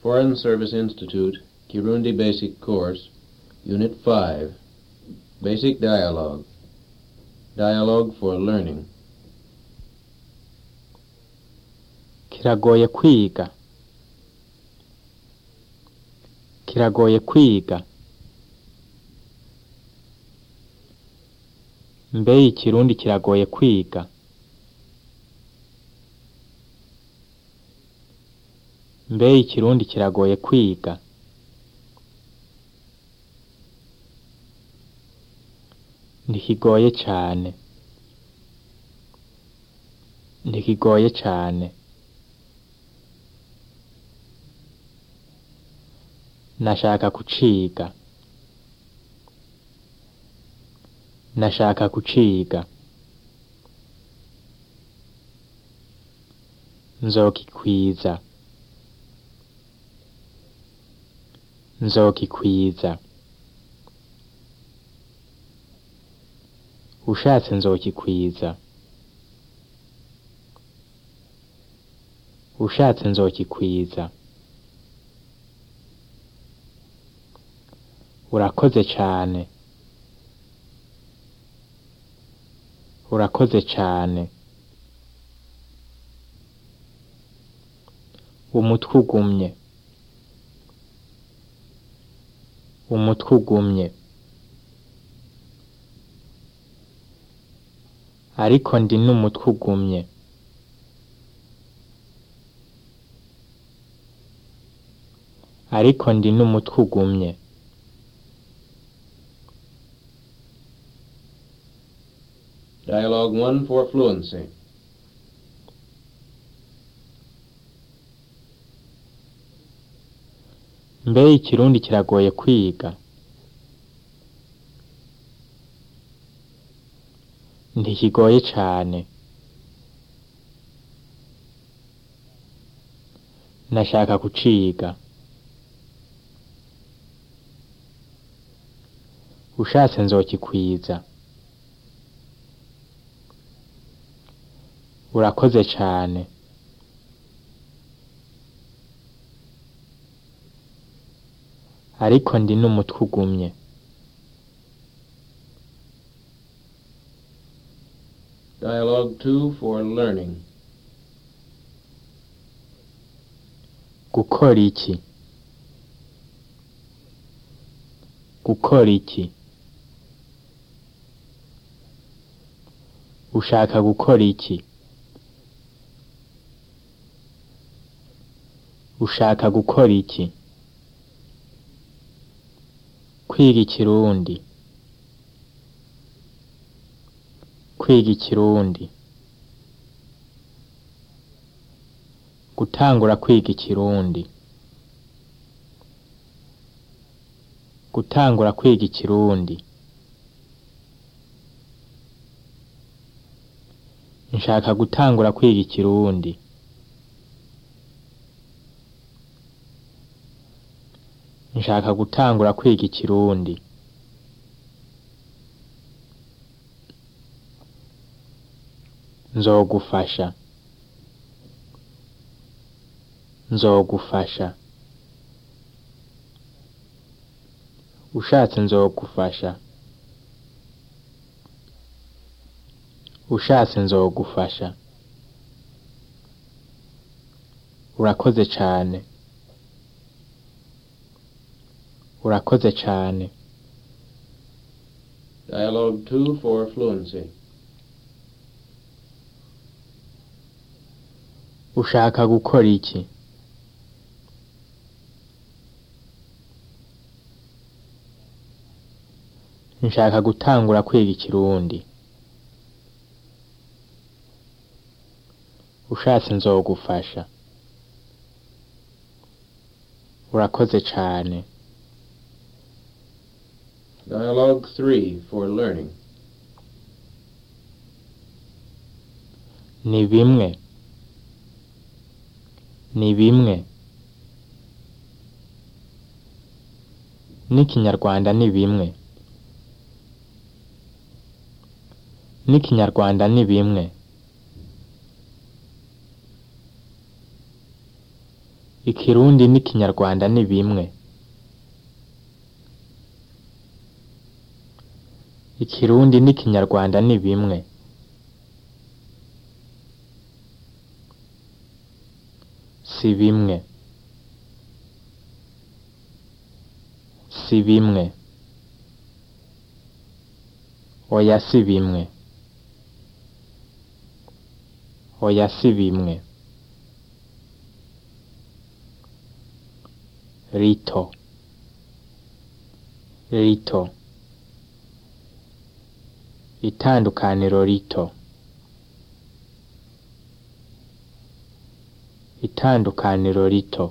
Foreign Service Institute, Kirundi Basic Course, Unit 5, Basic Dialogue. Dialogue for Learning. kiragoye kwiga kiragoye kwiga mbe ikirundi kiragoye kwiga mbe ikirundi kiragoye kwiga ntikigoye cane ntikigoye cane nashaka kuciga nashaka kuciga nzokikwiza nzokikwiza ushatse nzokikwiza ushatse nzokikwiza urakoze cane urakoze cane umutwe ugumye umutwe ugumye ariko ndi n'umutwe ugumye ariko ndi n'umutwe ugumye Dialogue 1 for Fluency. mbe ikirundi kiragoye kwiga ntikigoye cane nashaka kuciga ushatse nzokikwiza urakoze cane ariko ndi n'umutwe ugumye Dialogue 2 for Learning. gukora iki gukora iki ushaka gukora iki ushaka gukora iki kwiga ikirundi kwiga ikirundi gutangura kwiga ikirundi gutangura kwiga ikirundi nshaka gutangura kwiga ikirundi nshaka gutangura kwiga ikirundi nzogufasha nzogufasha ushatse nzogufasha ushatse nzogufasha urakoze cane urakoze cane Dialogue 2 for Fluency. ushaka gukora iki nshaka gutangura kwiga ikirundi ushatse nzogufasha urakoze cane Dialogue 3 for Learning. ni bimwe ni bimwe n'ikinyarwanda ni bimwe n'ikinyarwanda ni bimwe ikirundi n'ikinyarwanda ni bimwe ikirundi n'ikinyarwanda ni bimwe si bimwe si bimwe oya si bimwe oya si bimwe rito rito itandukaniro rito itandukaniro rito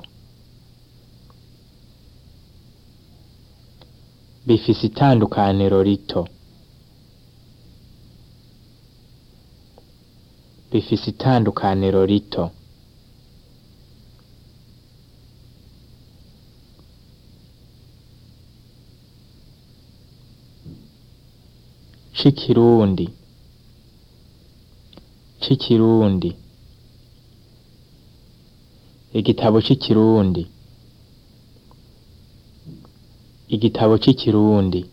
bifise itandukaniro rito bifise itandukaniro rito c'ikirundi c'ikirundi igitabo c'ikirundi igitabo c'ikirundi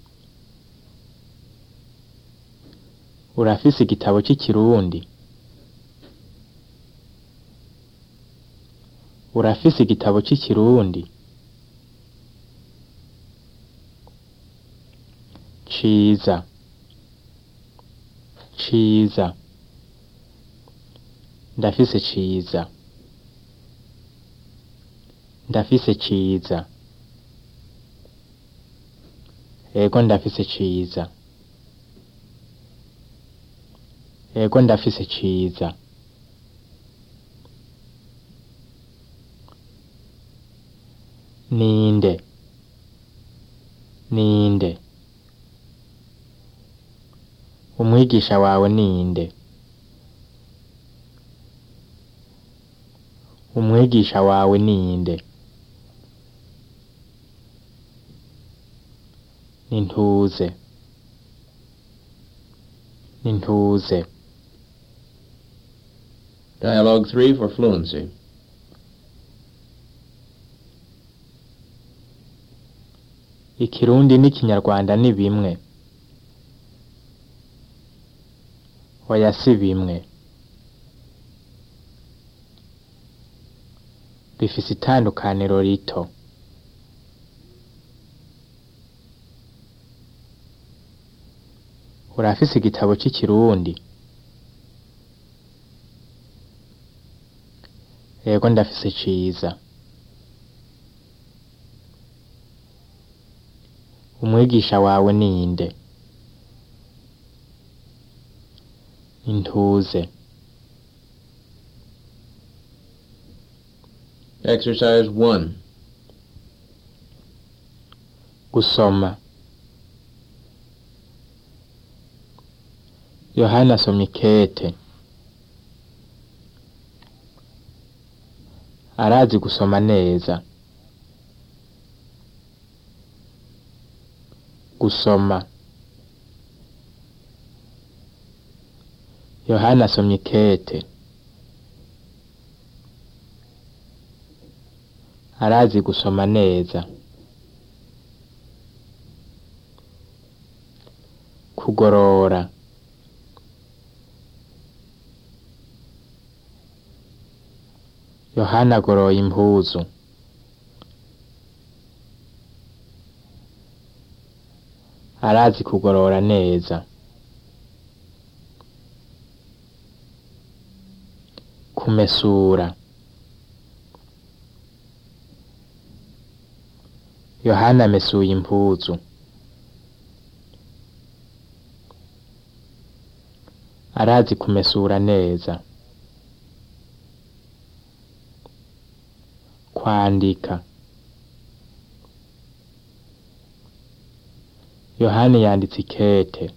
urafise igitabo c'ikirundi urafise igitabo c'ikirundi ciza ciza ndafise ciza ndafise ciza ego ndafise ciza ego ndafise ciza ninde ninde umwigisha wawe ninde umwigisha wawe ninde nintuze nintuze Dialogue 3 for fluency. ikirundi n'ikinyarwanda ni bimwe oya si bimwe bifise itandukaniro rito urafise igitabo c'ikirundi yego ndafise ciza umwigisha wawe ninde intuze Exercise 1. gusoma yohana asomye ikete arazi gusoma neza gusoma yohana asomye ikete arazi gusoma neza kugorora yohana agoroye impuzu arazi kugorora neza kumesura yohana amesuye impuzu arazi kumesura neza kwandika yohani yanditse ikete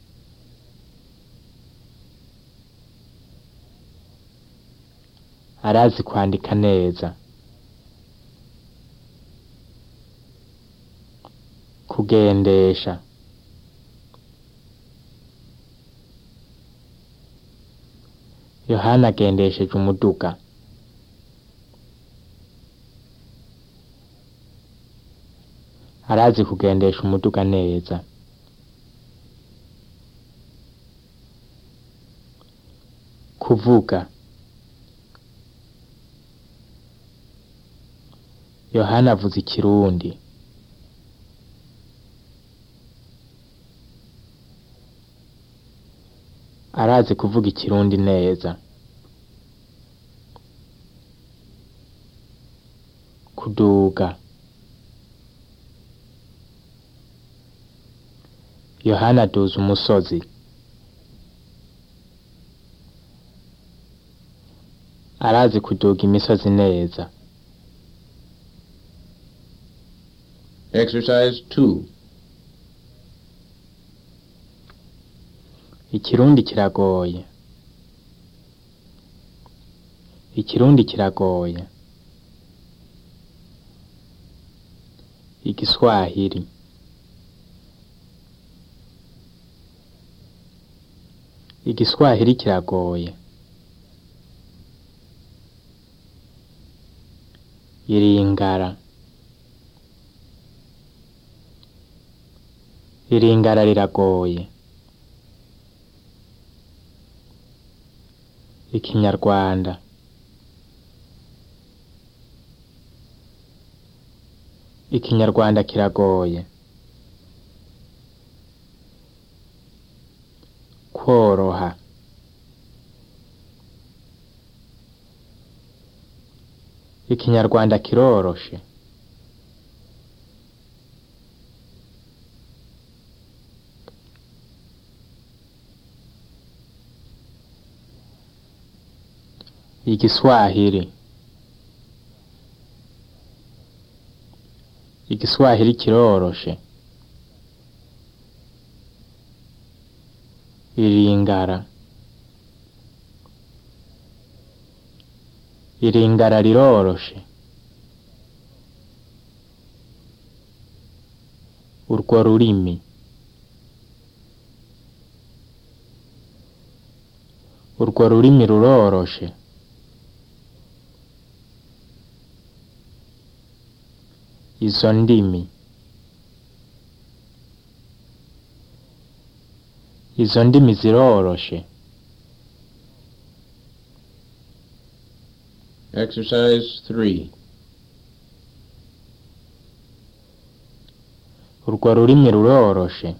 arazi kwandika neza kugendesha yohana agendesheje umuduga arazi kugendesha umuduga neza kuvuga yohana avuze ikirundi arazi kuvuga ikirundi neza kuduga yohana aduza umusozi arazi kuduga imisozi neza Exercise 2. ikirundi kiragoye ikirundi kiragoye igiswahili igiswahili kiragoye iringara iringara riragoye ikinyarwanda ikinyarwanda kiragoye kworoha ikinyarwanda kiroroshe igiswahili igiswahili kiroroshe iringara iringara riroroshe urwo rurimi urwo rurimi ruroroshe izo ndimi izo ndimi ziroroshe Exercise 3. urwo rurimi ruroroshe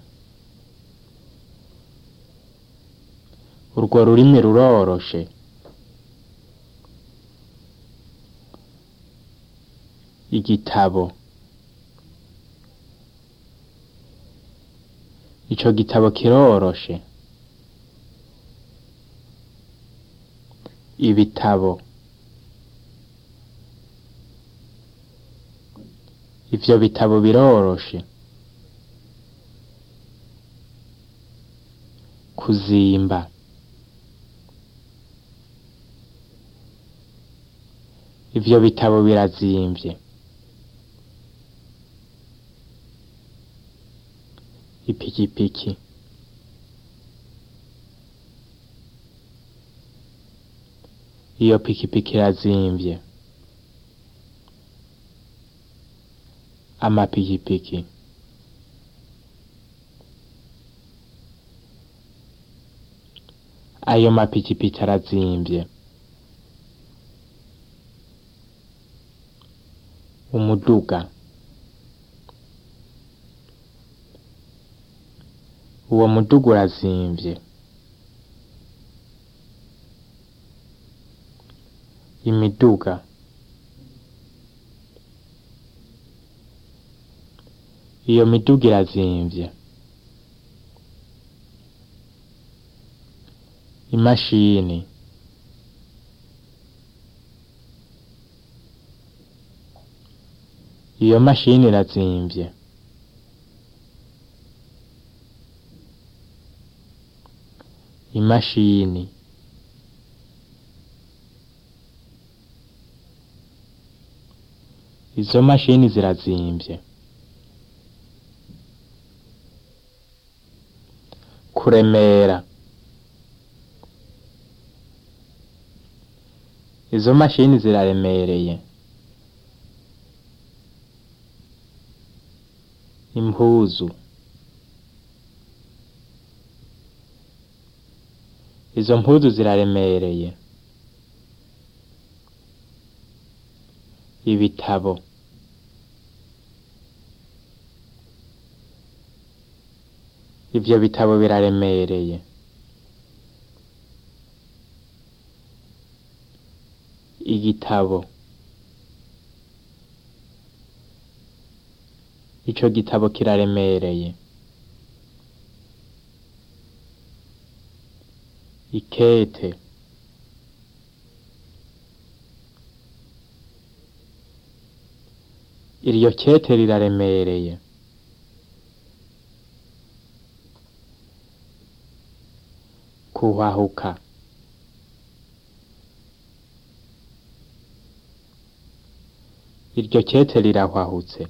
urwo rurimi ruroroshe igitabo ico gitabo kiroroshe ibitabo ivyo bitabo biroroshe kuzimba ivyo bitabo birazimvye ipikipiki iyo pikipiki irazimvye amapikipiki ayo mapikipiki arazimvye umuduga uwo muduga urazimvye imiduga iyo miduga irazimvye imashini iyo mashini irazimvye imashini izo mashini zirazimvye kuremera izo mashini ziraremereye impuzu izo mpuzu ziraremereye ibitabo ivyo bitabo biraremereye igitabo ico gitabo kiraremereye ikete iryo kete riraremereye kuhahuka iryo kete rirahwahutse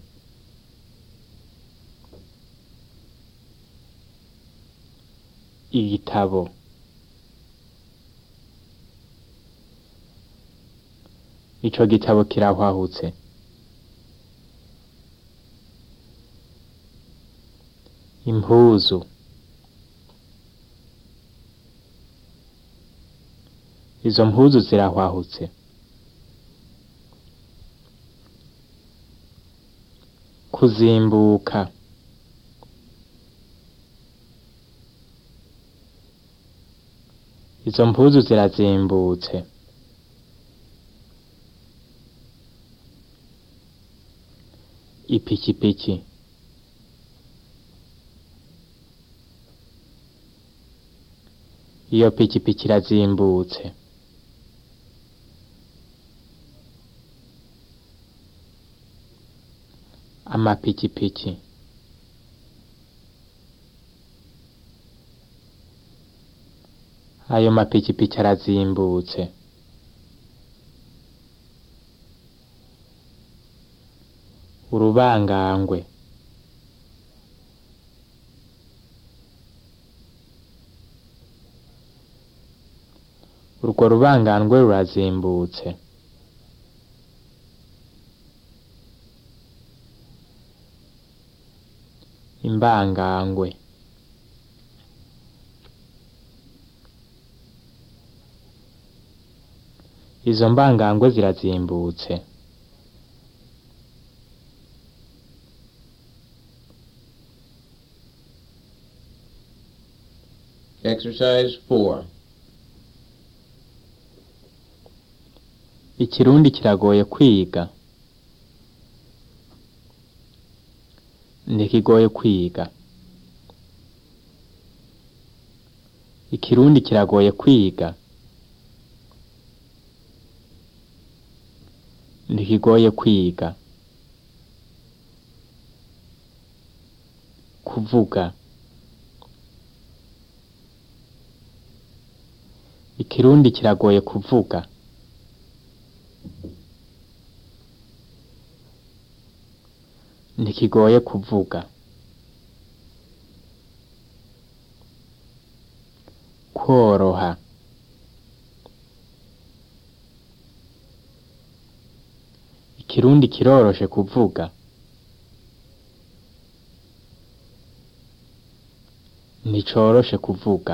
igitabo ico gitabo kirahwahutse impuzu izo mpuzu zirahwahutse kuzimbuka izo mpuzu zirazimbutse ipikipiki iyo pikipiki irazimbutse amapikipiki ayo mapikipiki arazimbutse urubangangwe urwo rubangangwe rurazimbutse imbangangwe izo mbangangwe zirazimbutse Exercise 4. ikirundi kiragoye kwiga ntikigoye kwiga ikirundi kiragoye kwiga ntikigoye kwiga kuvuga ikirundi kiragoye kuvuga ntikigoye kuvuga kworoha ikirundi kiroroshe kuvuga nticoroshe kuvuga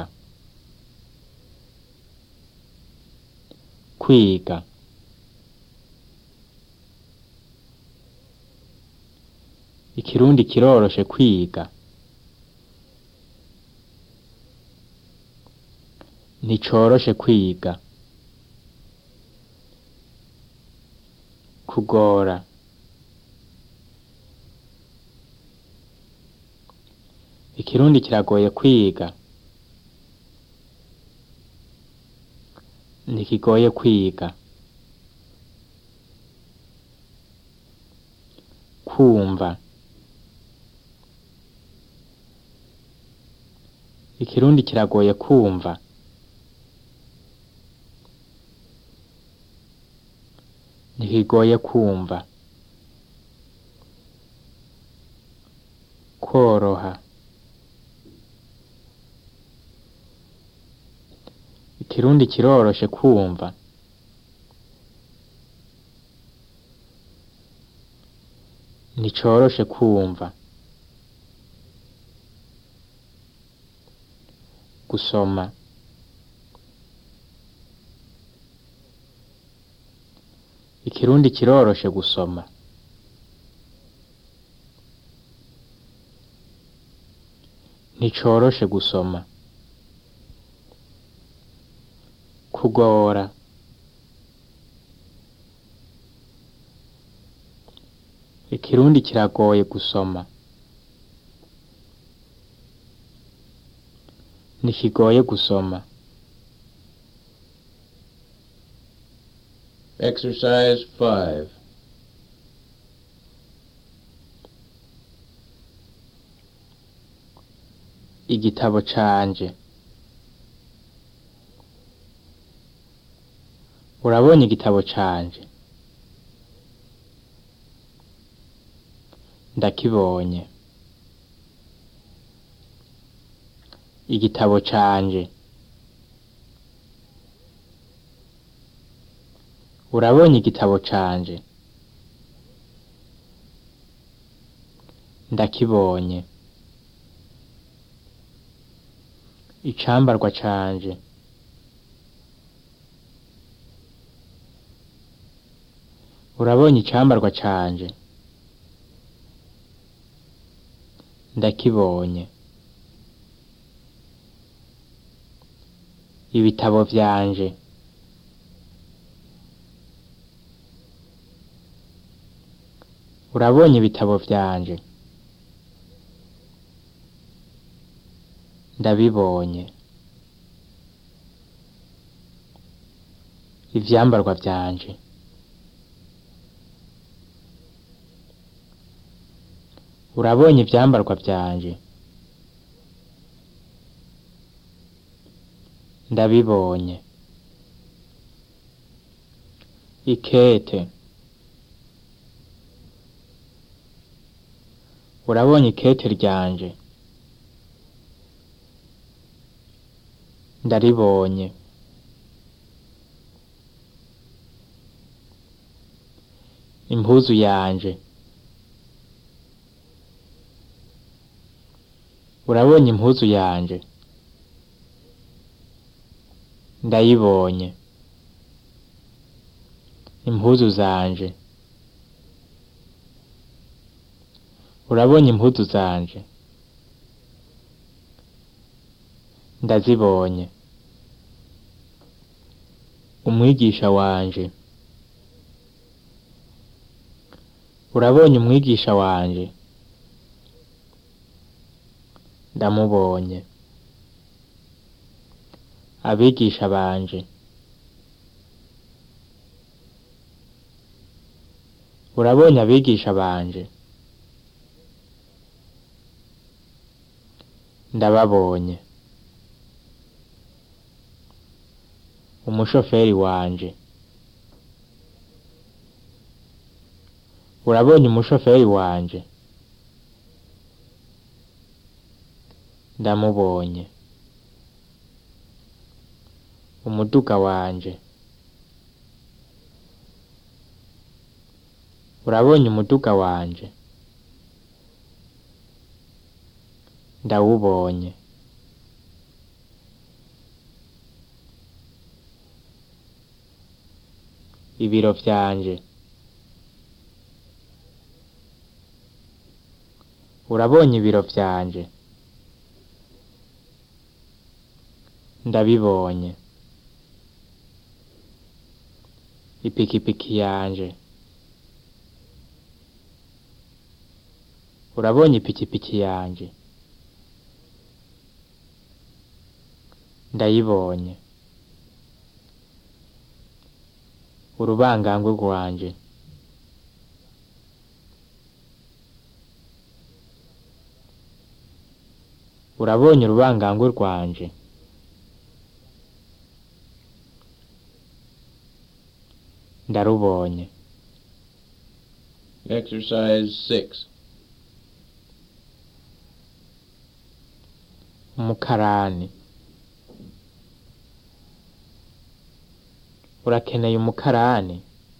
kwiga ikirundi kiroroshe kwiga nticoroshe kwiga kugora ikirundi kiragoye kwiga ntikigoye kwiga kumva ikirundi kiragoye kumva ntikigoye kumva koroha ikirundi kiroroshe kumva nticoroshe kumva gusoma ikirundi kiroroshe gusoma nticoroshe gusoma kugora ikirundi kiragoye gusoma ntikigoye gusoma Exercise 5. igitabo canje urabonye igitabo canje ndakibonye igitabo canje urabonye igitabo canje ndakibonye icambarwa canje urabonye icambarwa canje ndakibonye ibitabo vyanje urabonye ibitabo vyanje ndabibonye ivyambarwa vyanje urabonye ivyambarwa vyanje ndabibonye ikete urabonye ikete ryanje ndaribonye impuzu yanje urabonye impuzu yanje ndayibonye impuzu zanje urabonye impuzu zanje ndazibonye umwigisha wanje urabonye umwigisha wanje ndamubonye abigisha banje urabonye abigisha banje ndababonye umushoferi wanje urabonye umushoferi wanje ndamubonye umuduga wanje urabonye umuduga wanje ndawubonye ibiro vyanje urabonye ibiro vyanje ndabibonye ipikipiki yanje urabonye ipikipiki yanje ndayibonye urubangangwe rwanje urabonye urubangangwe rwanje ndarubonye Exercise 6. umukarani urakeneye umukarani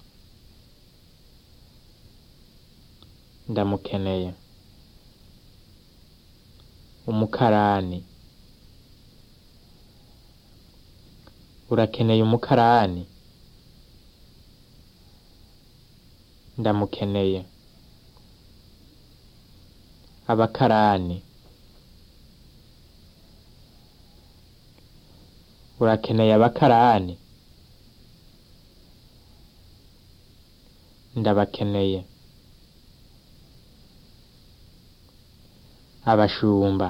ndamukeneye umukarani urakeneye umukarani ndamukeneye abakarani urakeneye abakarani ndabakeneye abashumba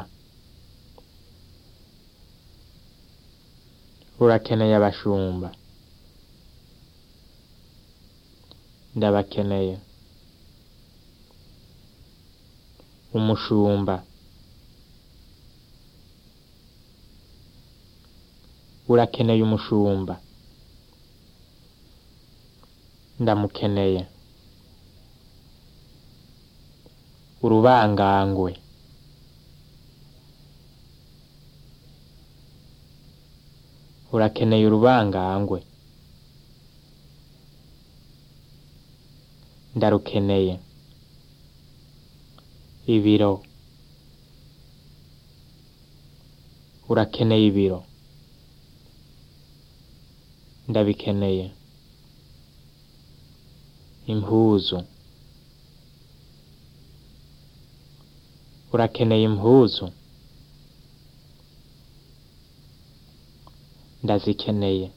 urakeneye abashumba ndabakeneye umushumba urakeneye umushumba ndamukeneye urubangangwe urakeneye urubangangwe ndarukeneye ibiro urakeneye ibiro ndabikeneye impuzu urakeneye impuzu ndazikeneye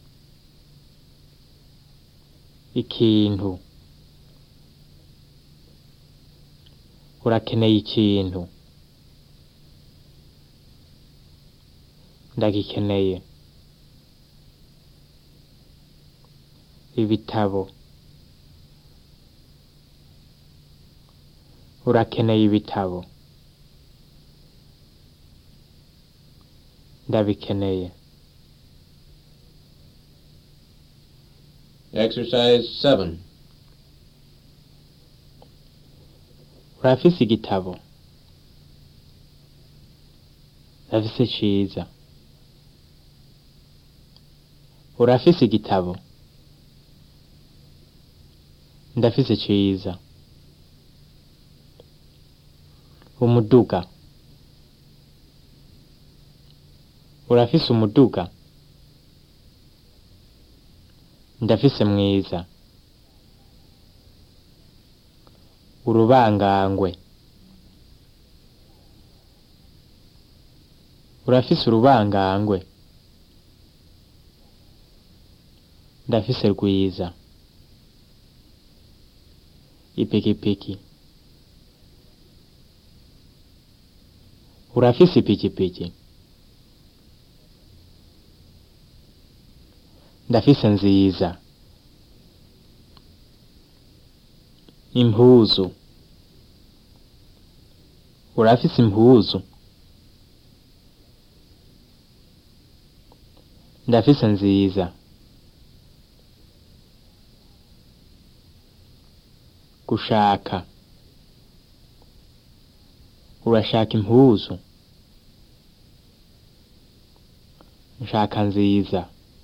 ikintu urakeneye ikintu ndagikeneye ibitabo urakeneye ibitabo ndabikeneye Exercise 7. urafise igitabo ndafise ciza urafise igitabo ndafise ciza umuduga urafise umuduga ndafise mwiza urubangangwe urafise urubangangwe ndafise rwiza ipikipiki urafise ipikipiki ndafise nziza impuzu urafise impuzu ndafise nziza gushaka urashaka impuzu nshaka nziza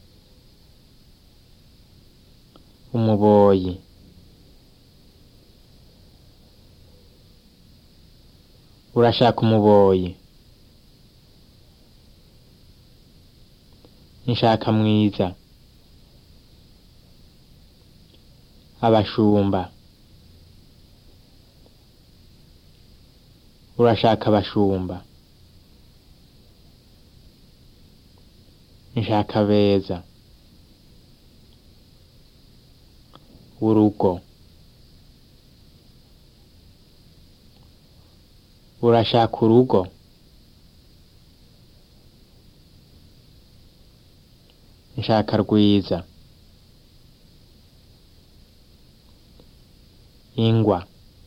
umuboyi urashaka umuboyi nshaka mwiza abashumba urashaka abashumba nshaka beza urugo urashaka urugo nshaka rwiza ingwa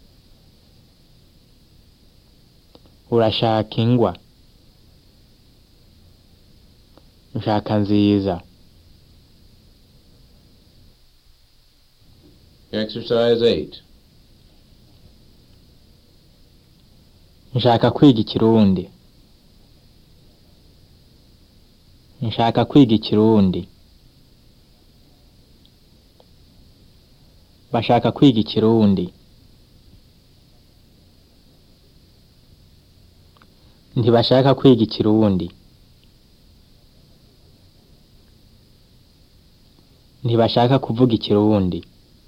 urashaka ingwa nshaka nziza Exercise 8. nshaka kwiga ikirundi nshaka kwiga ikirundi bashaka kwiga ikirundi ntibashaka kwiga ikirundi ntibashaka kuvuga ikirundi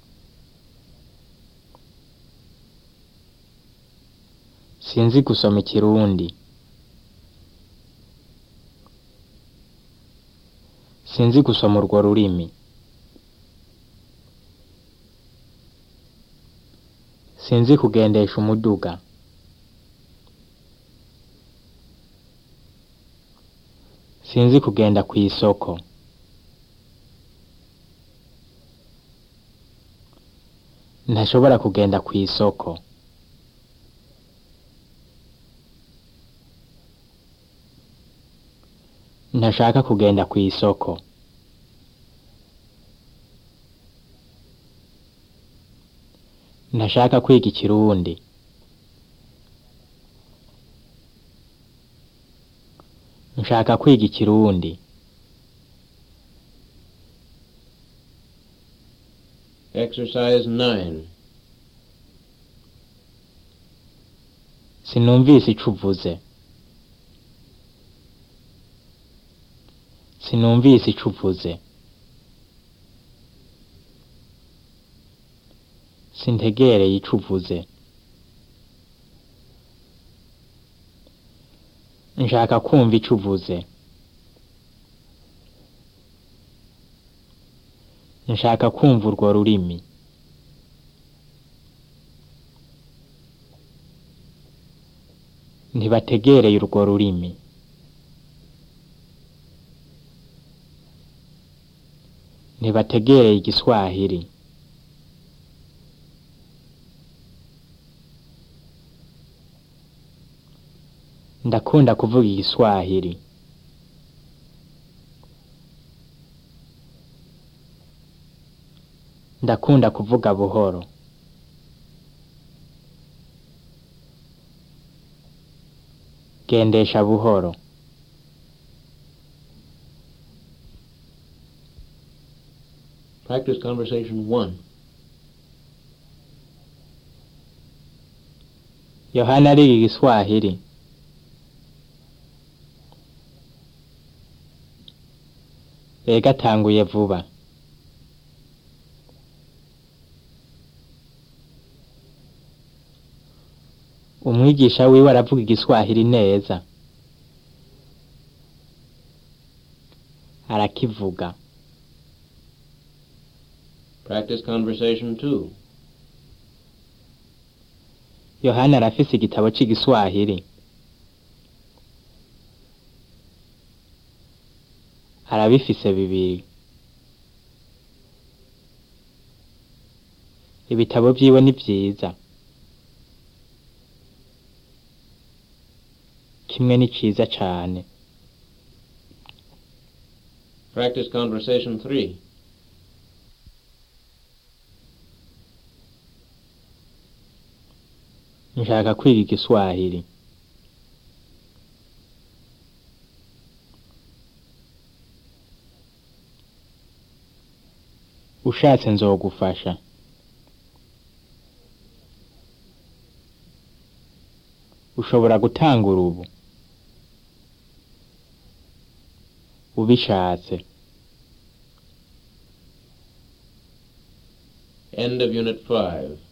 sinzi gusoma ikirundi sinzi gusoma urwo rurimi sinzi kugendesha umuduga sinzi kugenda kw'isoko ntashobora kugenda kw'isoko ntashaka kugenda kw'isoko ntashaka kwiga ikirundi nshaka kwiga ikirundi Exercise 9. sinumvise ico uvuze sinumvise ico uvuze sintegereye ico uvuze nshaka kumva ico uvuze nshaka kumva urwo rurimi ntibategereye urwo rurimi ntibategereye igiswahili ndakunda kuvuga igiswahili ndakunda kuvuga buhoro gendesha buhoro Practice conversation 1. yohana ariga igiswahili ega atanguye vuba umwigisha wiwe aravuga igiswahili neza arakivuga Practice conversation 2. yohana arafise igitabo c'igiswahili arabifise bibiri ibitabo vyiwe ni vyiza kimwe ni ciza cane Practice conversation 3. nshaka kwiga igiswahili ushatse nzogufasha ushobora gutangura ubu ubishatse End of Unit 5.